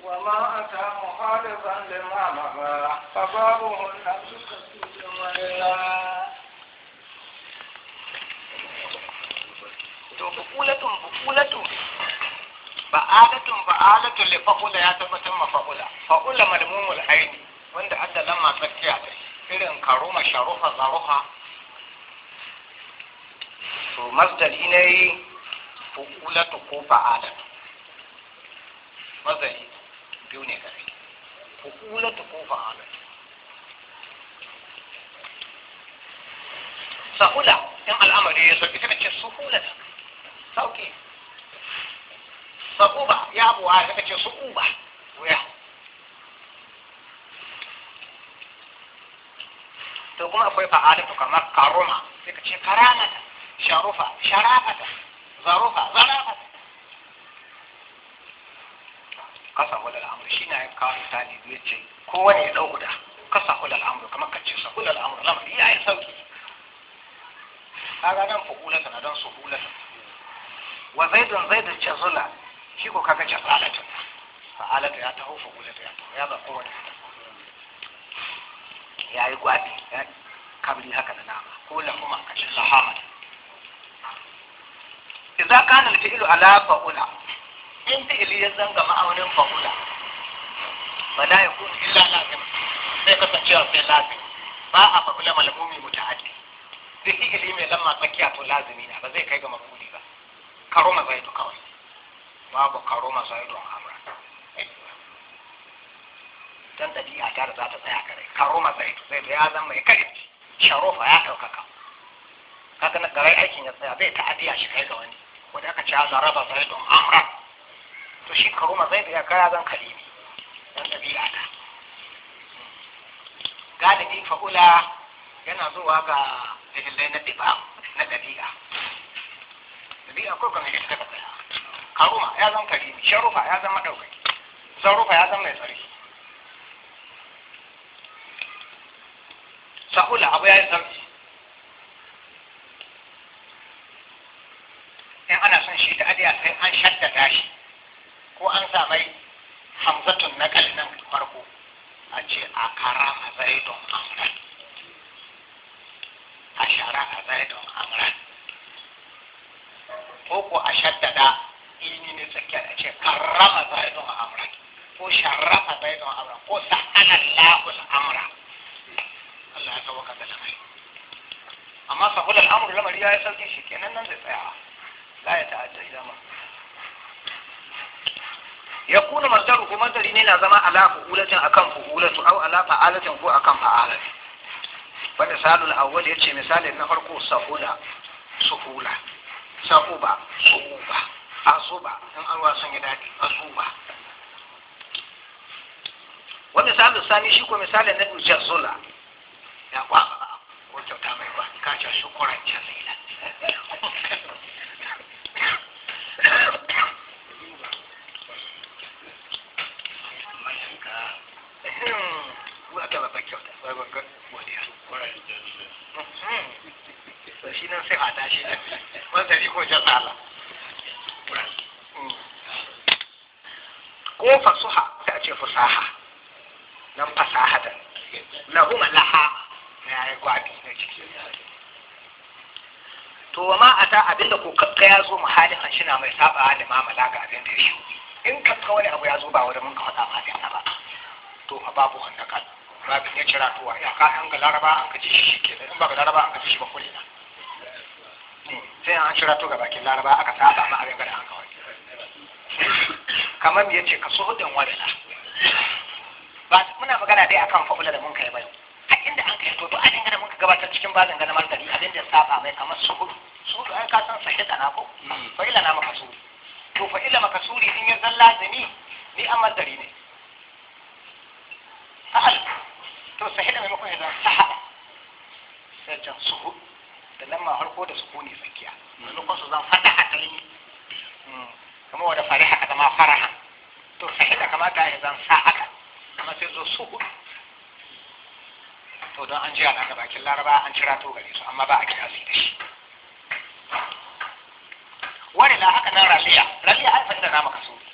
وما أتى مخالفا لما مضى فبابه النفس كالسجن to bukulatun bukulatun ba'alatun ba'alatun li fa'ula ya tabbatar ma fa'ula fa'ula malmumul aini wanda adda lamma tsakiya ta irin karuma sharufa zaruha to masdari ne bukulatu ko fa'alatu masdari biyu ne gare bukulatu ko fa'alatu sa'ula in al'amari ya sauki suka ce suhulata sauki sa'uba ya buwa suka ce su'uba wuya to kuma akwai fa'alatu kamar karuma suka ce karamata sharufa sharafata zarufa zarafata kasa hula al'amur shi na kawo misali biyu ce kowane ya ɗau guda kasa hula al'amur kamar ka ce sa hula al'amur lamari ya yi sauki kaga nan fu'ulata na don suhulata wa zaidun zaidun jazula shi ko kaga jazalatun fa'alata ya taho fu'ulata ya taho ya ba kowane ya yi gwabi ya kabri haka da nama ko lahuma kacin lahamat idza kana al-fi'lu ala fa'ula in fi'li ya zanga ma'aunin fa'ula fala yakun illa lazim sai kasancewa sai lazim ba a fa'ula malmumi muta'addi duk fi'ili mai lamma tsakiya to lazimi na ba zai kai ga mafuli ba karoma zaidu kawai babu karoma zaidu a amra dan ɗabi'a ta da za ta tsaya kare karoma zaidu zaidu ya zama mai karfi sharofa ya ɗaukaka kaga na garai aikin ya tsaya zai ta'adiya shi kai ga wani wanda aka ce za raba zaidu amra to shi karoma zaidu ya kaya zan kalimi dan ɗabi'a ta galibi fa'ula yana zuwa ga dalilai na ɗiba na ɗabi'a ɗabi'a ko kuma ita ta tsaya karuma ya zama karimi sharufa ya zama ɗaukaki zarufa ya zama mai tsari sahula abu ya yi sauki in ana son shi ta adiya sai an shaddada shi ko an sa mai hamzatun na nan farko a ce a karama zaidon amran a shara a zaidon amran ko ko a shaddada ilmi ne tsakiya da ce karrama zaidon amran ko sharrafa zaidon amran ko sa'ana lahul amra Allah ya sauka da lamari amma sahul al'amru lamari ya yi sauki shi kenan nan zai tsaya la ya ta'adda zama ya kuna masdaru ko masdari ne na zama ala fu'ulatin akan fu'ulatu aw ala fa'alatin ko akan fa'alatin wanda salul awwal yace misalin na farko sahula suhula sahuba suhuba asuba in an wasan ya dadi asuba wa misalin sani shi ko misalin na jazula ya kwa ko kyauta mai ba ka ce shukuran jazila wata babban kyauta babban godiya to shi nan sai a tashi da wanda ni ko jan Allah ko fasuha sai a ce fasaha nan fasaha da lahuma laha na ya gwabi na ciki to ma a ta abinda ko kakka ya zo muhalin an shi na mai saba da mamala ga abin da ya shi in kakka wani abu ya zo ba wani mun ka faɗa ma ba to fa babu wanda kan babin ya cira tuwa ya ka an ga laraba an ka ji shi ke in ba ga laraba an ka ji shi ba kule na sai an cira to ga bakin laraba aka saba ma abin da an kawai kamar me yace ka so hudin wadana ba muna magana dai akan fa'ula da mun kai bai a inda an kai to to an gana mun ka gabatar cikin bazin gana martani abin da ya saba mai kamar suhudu suhudu ai ka san sahida na ko fa'ila na makasuri to fa'ila makasuri in ya zan lazimi ni an martari ne sahal to sahida maimakon ya zan sahada sai can suhu da lamma harko da sukuni tsakiya maimakon su zan fata a kalmi kamar wadda fariha ka zama faraha to sahida kamata ya zan sa'aka amma sai zo suhu to don an jira na bakin laraba an cira to gare su amma ba a kiyasi da shi wani la haka nan raliya raliya ai fa'ida na maka suri